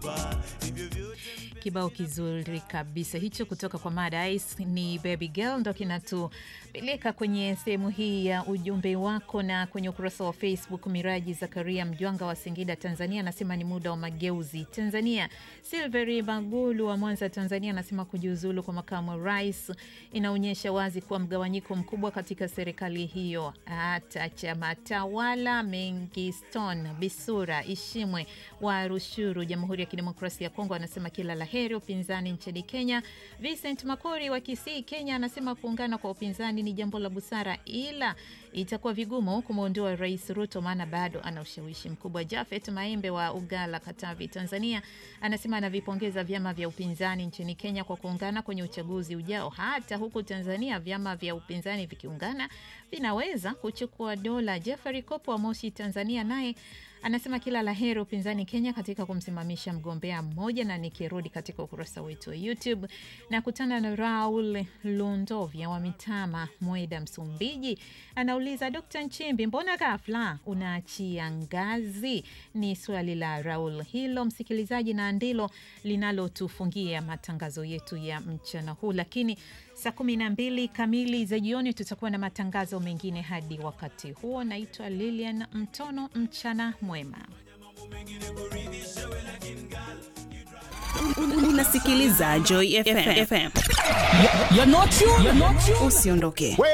Kibao kizuri kabisa hicho kutoka kwa Mad Ice ni Baby Girl, ndo kinatupeleka kwenye sehemu hii ya ujumbe wako. Na kwenye ukurasa wa Facebook, Miraji Zakaria Mjwanga wa Singida, Tanzania, anasema ni muda wa mageuzi Tanzania. Silveri Bagulu wa Mwanza, Tanzania, anasema kujiuzulu kwa makamu wa rais inaonyesha wazi kuwa mgawanyiko mkubwa katika serikali hiyo. Hata chama tawala Mengiston Bisura Ishimwe wa Rushuru, Jamhuri ya Kidemokrasia ya Kongo, anasema kila la heri upinzani nchini Kenya. Vincent Makori wa Kisii, Kenya, anasema kuungana kwa upinzani ni jambo la busara, ila itakuwa vigumu kumwondoa Rais Ruto maana bado ana ushawishi mkubwa. Jafet Maembe wa Ugala, Katavi, Tanzania, anasema anavipongeza vyama vya upinzani nchini Kenya kwa kuungana kwenye uchaguzi ujao. Hata huku Tanzania vyama vya upinzani vikiungana vinaweza kuchukua dola. Jeffrey Kopo wa Moshi, Tanzania, naye anasema kila la heri upinzani Kenya katika kumsimamisha mgombea mmoja. Na nikirudi katika ukurasa wetu wa YouTube na kutana na Raul Lundovya wa Mitama, Mweda, Msumbiji, anauliza Dkt Nchimbi, mbona ghafla unaachia ngazi? Ni swali la Raul hilo, msikilizaji, na ndilo linalotufungia matangazo yetu ya mchana huu, lakini saa kumi na mbili kamili za jioni tutakuwa na matangazo mengine. Hadi wakati huo, naitwa Lilian Mtono, mchana mwema. Unasikiliza Joy FM. You're not you. You're not you. Usiondoke.